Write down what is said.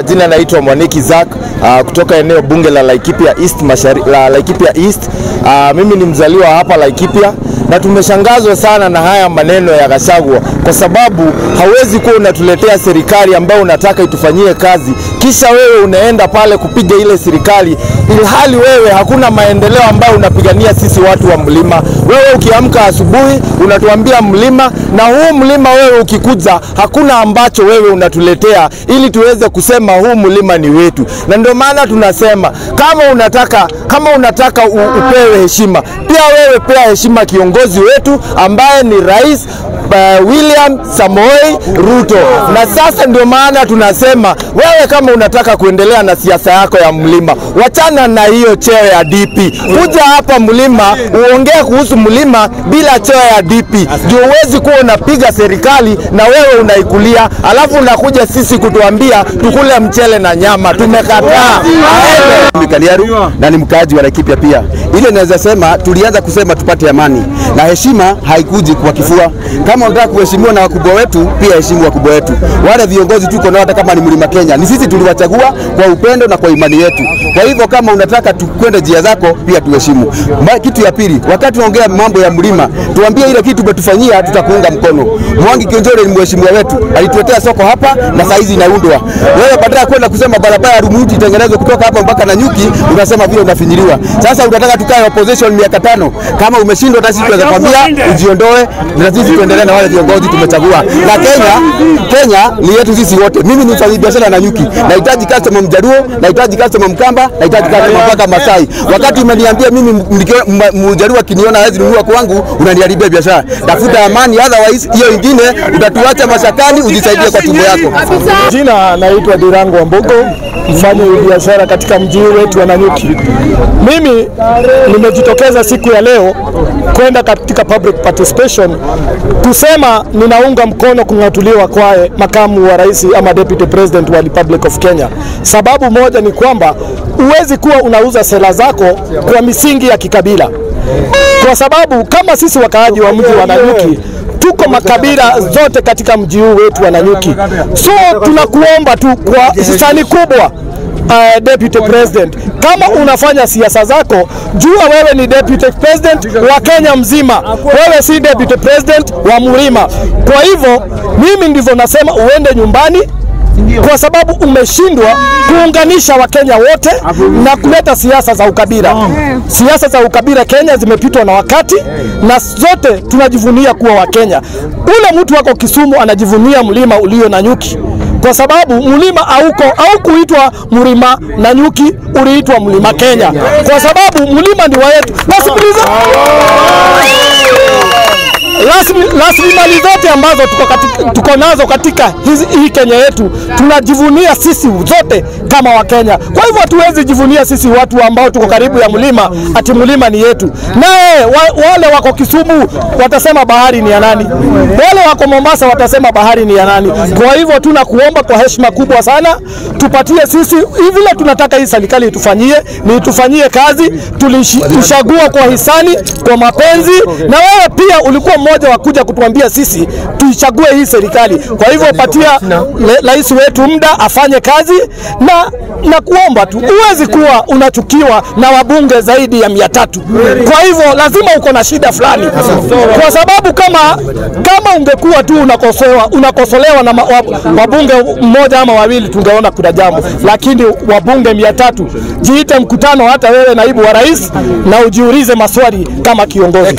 Jina naitwa Mwaniki Zak uh, kutoka eneo bunge la Laikipia East, mashari, la Laikipia East. Uh, mimi ni mzaliwa hapa Laikipia na tumeshangazwa sana na haya maneno ya Gachagua kwa sababu hawezi kuwa unatuletea serikali ambayo unataka itufanyie kazi, kisha wewe unaenda pale kupiga ile serikali, ilhali wewe hakuna maendeleo ambayo unapigania sisi watu wa mlima. Wewe ukiamka asubuhi unatuambia mlima, na huu mlima wewe ukikuja, hakuna ambacho wewe unatuletea ili tuweze kusema huu mlima ni wetu, na ndio maana tunasema kama unataka kama unataka u, upewe heshima, pia wewe pea heshima kiongozi wetu ambaye ni rais uh, William Samoei Ruto. Na sasa ndio maana tunasema wewe kama unataka kuendelea na siasa yako ya mlima, wachana na hiyo cheo ya DP, kuja hapa mlima uongee kuhusu mlima bila cheo ya DP, ndio uwezi kuwa unapiga serikali na wewe unaikulia, alafu unakuja sisi kutuambia tukule mchele na nyama. Tumekataa. Kaliaru na ni mkaaji wa Laikipia pia. Ile naweza sema tulianza kusema tupate amani na heshima haikuji kwa kifua. Kama unataka kuheshimiwa na wakubwa wetu, pia heshimu wakubwa wetu. Wale viongozi tuko nao, hata kama ni mlima Kenya, ni sisi tuliwachagua kwa upendo na kwa imani yetu. Kwa hivyo kama unataka tukwende njia zako, pia tuheshimu. Ma- Kitu ya pili, wakati tunaongea mambo ya mlima, tuambie ile kitu umetufanyia, tutakuunga mkono. Mwangi Kionjore ni mheshimiwa wetu, alituletea soko hapa na saizi inaundwa. Wewe badala ya kwenda kusema barabara ya Rumuti itengenezwe kutoka hapa mpaka Nanyuki, unasema vile unafinyiliwa. Sasa unataka tukae opposition miaka tano. Kama umeshindwa, hata sisi tunaweza kwambia ujiondoe, na sisi tuendelee na wale viongozi tumechagua. Na Kenya, Kenya ni yetu sisi wote. Mimi ni mfanyabiashara Nanyuki, nahitaji customer Mjaruo, nahitaji customer Mkamba, nahitaji customer mpaka Masai. Wakati umeniambia mimi mnikio- m- Mjaruo akiniona hawezi nunua kwangu, unaniharibia biashara. Tafuta amani, otherwise hiyo ingine utatuacha mashakani, ujisaidie kwa tumbo yako. Jina naitwa Dirango Wambugo, mfanya biashara katika mji wetu wa Nanyuki. Mimi nimejitokeza siku ya leo kwenda katika public participation kusema ninaunga mkono kung'atuliwa kwa makamu wa rais ama deputy president wa Republic of Kenya. Sababu moja ni kwamba huwezi kuwa unauza sera zako kwa misingi ya kikabila, kwa sababu kama sisi wakaaji wa mji wa Nanyuki tuko makabila zote katika mji huu wetu wa Nanyuki. So tunakuomba tu kwa hisani kubwa Uh, deputy president, kama unafanya siasa zako, jua wewe ni deputy president wa Kenya mzima, wewe si deputy president wa Mlima. Kwa hivyo mimi ndivyo nasema uende nyumbani kwa sababu umeshindwa kuunganisha Wakenya wote na kuleta siasa za ukabila. Siasa za ukabila Kenya zimepitwa na wakati, na zote tunajivunia kuwa Wakenya. Ule mtu wako Kisumu anajivunia mlima ulio na nyuki kwa sababu mlima hauko au kuitwa mlima na nyuki, uliitwa mlima Kenya kwa sababu mlima ni wa yetu. Nasikiliza Rasmi- rasilimali zote ambazo tuko, katika, tuko nazo katika hizi, hii Kenya yetu tunajivunia sisi zote kama Wakenya. Kwa hivyo hatuwezi jivunia sisi watu ambao tuko karibu ya mlima ati mlima ni yetu. Naye wa, wale wako Kisumu watasema bahari ni ya nani? Wale wako Mombasa watasema bahari ni ya nani? Kwa hivyo tunakuomba kwa heshima kubwa sana tupatie sisi hivi vile tunataka hii serikali itufanyie, ni itufanyie kazi. Tulishi- Tuchagua kwa hisani, kwa mapenzi, na wewe pia ulikuwa mmoja wa kuja kutuambia sisi tuichague hii serikali. Kwa hivyo patia le- rais wetu muda afanye kazi, na na kuomba tu, huwezi kuwa unachukiwa na wabunge zaidi ya mia tatu. Kwa hivyo lazima uko na shida fulani, kwa sababu kama kama ungekuwa tu unakosolewa unakosolewa na ma- wa- wabunge mmoja ama wawili, tungeona kuna jambo, lakini wabunge mia tatu, jiite mkutano hata wewe naibu wa rais na ujiulize maswali kama kiongozi.